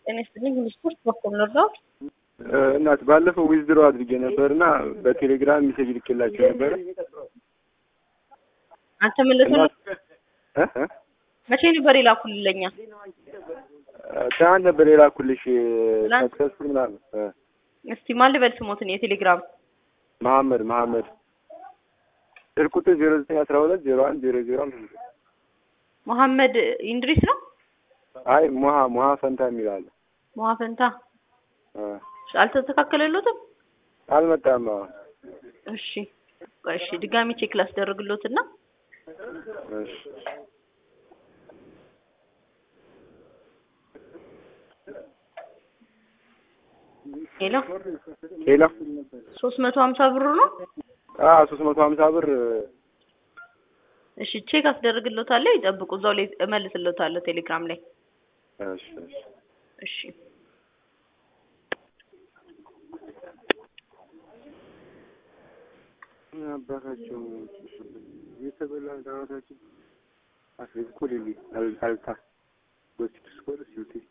ጤና ይስጥልኝ። ሁሉ ስፖርት በኩል ልርዳው። እናት ባለፈው ዊዝድሮ አድርጌ ነበር እና በቴሌግራም ሜሴጅ ልኬላቸው ነበር። አንተ መለሰልህ? እ እ መቼ ነበር የላኩልለኛ? ትናንት ነበር የላኩልሽ ትናንት? ሰክሰስፉል ምናምን እ እስቲ ማን ልበል ስሞትን የቴሌግራም መሐመድ መሐመድ ስልክ ቁጥር ዜሮ ዘጠኝ አስራ ሁለት ዜሮ አንድ ዜሮ ዜሮ አምስት መሐመድ ኢንድሪስ ነው። አይ ሙሀ ሙሀ ፈንታ የሚል አለ መዋ ፈንታ እ አልተስተካከለሎትም። አልመጣም። አሁን እሺ ቆይ እሺ ድጋሚ ቼክ ላስደርግሎትና እሺ ሄሎ ሌላ ሶስት መቶ ሀምሳ ብሩ ነው። አ ሶስት መቶ ሀምሳ ብር እሺ ቼክ አስደርግሎታለሁ። ይጠብቁ፣ እዛው ላይ እመልስሎታለሁ ቴሌግራም ላይ። እሺ እሺ እሺ አባታቸው የተበላ ዳራታችን አስቤት እኮ ሌሊ አልታ ጎስት ስኮር ሲውቲ